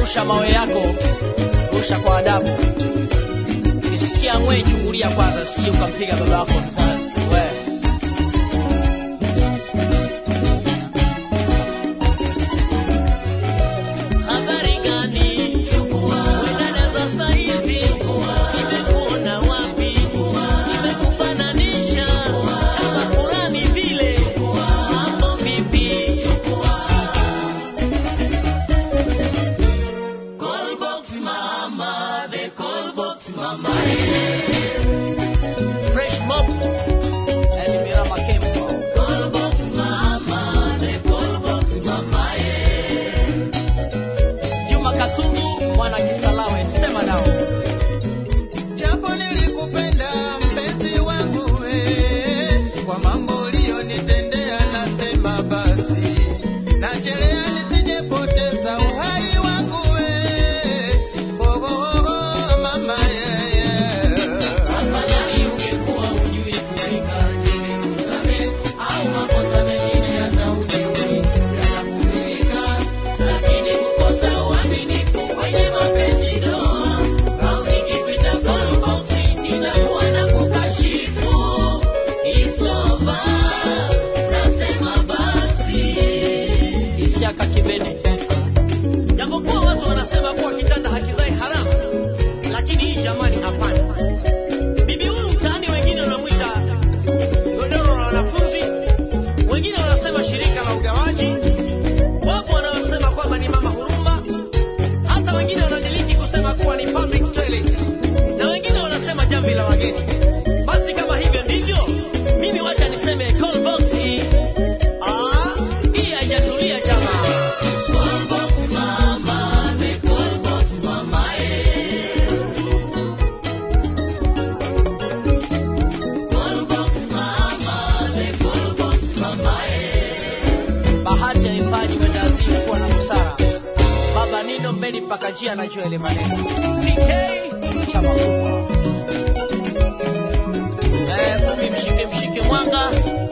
Rusha mawe yako, rusha kwa adabu. Ukisikia ngwe, chungulia kwanza, sije ukampiga baba yako mzazi. We habari gani? Wedada za saizi, nimekuona wapi? Nimekufananisha kama Kurani vile, mambo vipi? Callbox mama, the callbox mama. Fresh mob and Mirama Kempo. Callbox mama, the callbox mama. Juma Katungu, mwana Kisalawe, sema nao. Japo nilikupenda mpenzi wangu we, kwa mambo uliyonitendea nasema basi, nachelea nisijepoteza uhai wangu we. Oh, oh, oh, mama yeah, yeah. Afadhali ungekuwa hujui kupika, ningekusamehe, au makosa mengine hata hujui yatakubalika. Lakini kukosa uaminifu kwenye mapenzi ndoa, au nikipita callbox nitakuwa na kukashifu. It's over, nasema basi. Isiaka Kibene. Japokuwa watu wanasema kuwa kitanda hakizai haramu, lakini hii jamani, hapana. Bibi huyu mtaani, wengine wanamwita godoro la wanafunzi, wengine wanasema shirika la ugawaji, wapo wanaosema kwamba ni mama huruma, hata wengine wanadiliki kusema kuwa ni public toilet, na wengine wanasema jamvi la wageni. Basi kama hivyo ndivyo, mimi wacha niseme call box hii. Ah, hii haijatulia jamaa. Call box mama, the call box mama, eh. Bahati haifanyi mwendazimu kuwa na busara. Baba Nino mbeni mpaka njia anajua ile maneno. TK chama kubwa. Eh, kumi mshike mshike mwanga.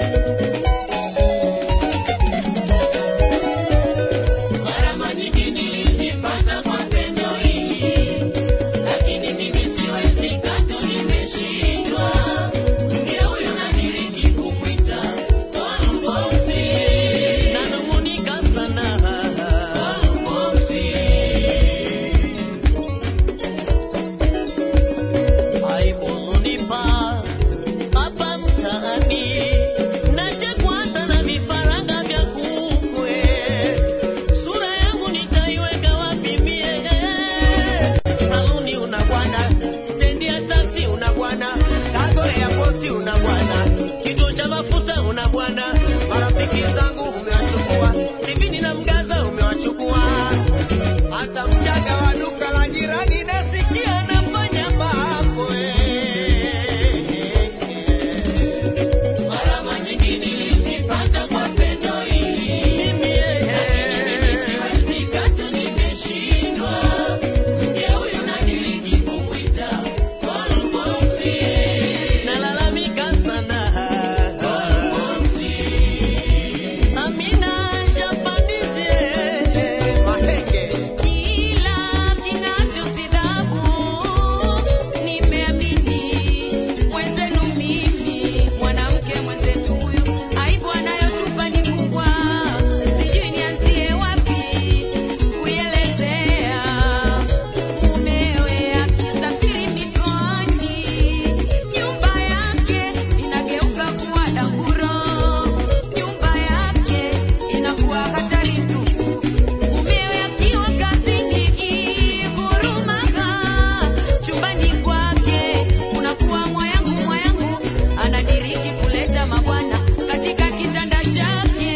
Gharama nyingi nilizipata kwa pendo hili, lakini mimi siwezi katu, nimeshindwa. Mke huyu nadiriki kumwita Kolbosi, nanung'unika sana Kolbosi. Aibu hunipa hapa mtaani, nachekwa hata na vifaranga vya kukwe. Sura yangu nitaiweka wapi mie? Saluni una bwana, stendi ya taksi una bwana, kago ya poti una bwana, kituo cha mafuta una bwana, marafiki zangu umewachukua, sivini na mgaza umewachukua, hata mchaga wa duka la jirani nasikia nafanya mambo eh. Gharama nyingi nilizipata kwa pendo hili, mimi siwezi katu, nimeshindwa. Mke huyu nadiriki kumwita Kolbosi, nalalamika sana Kolbosi. Amina Japanizi, Mahenge Kila kinachosidabu nimeamini mwenzenu mimi, mwanamke mwenzetu huyu, aibu anayotupa ni kubwa, sijui nianzie wapi kuielezea. Mumewe akisafiri mikoani, nyumba yake inageuka kuwa danguro, nyumba yake inakuwa hatari tupu. Mumewe akiwa kazini ikigurumaga, chumbani kwake unakuwa mwayangu mwayangu, anadiriki kuleta mabwana katika kitanda chake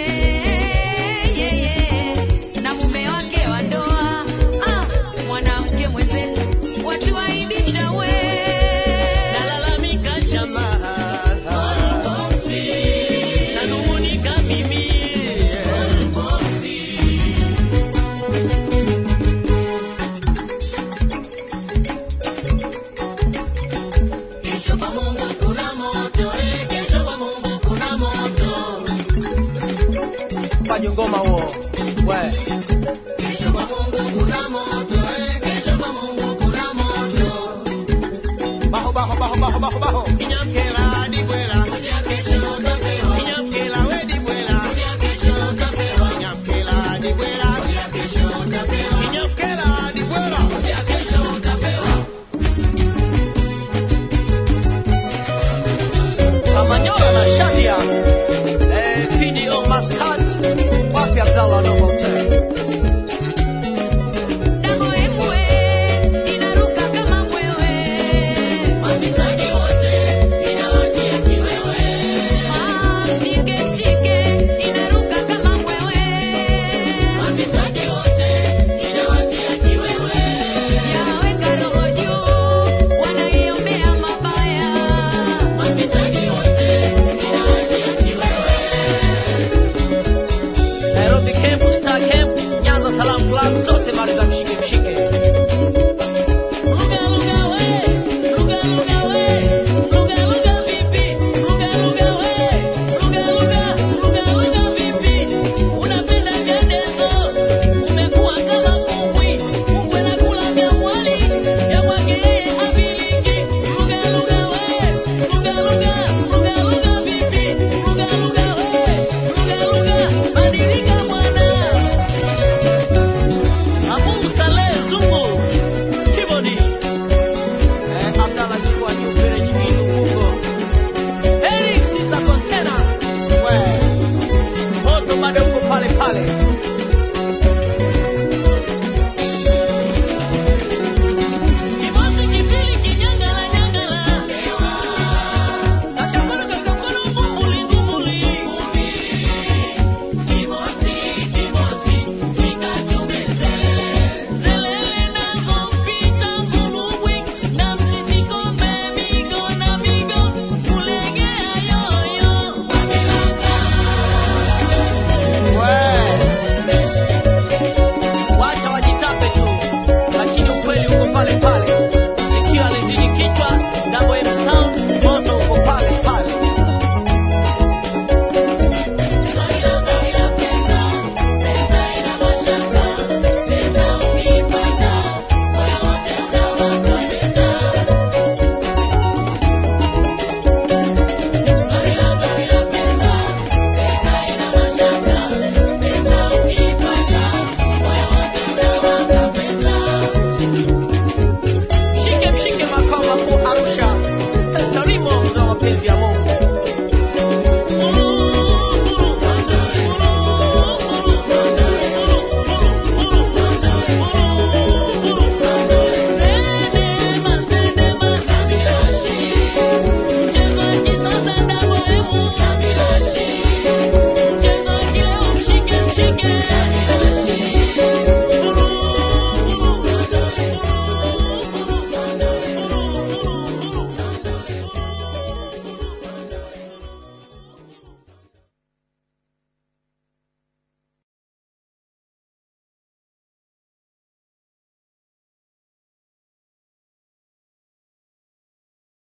yeye na mume wake wa ndoa. Ah, mwanamke mwenzetu watuaibisha we nalalamika jamaa nanung'unika mimi Kesho kwa Mungu kuna moto, eh, kesho kwa Mungu kuna moto. Fanya ngoma huo. We. Kesho kwa Mungu kuna moto, baho baho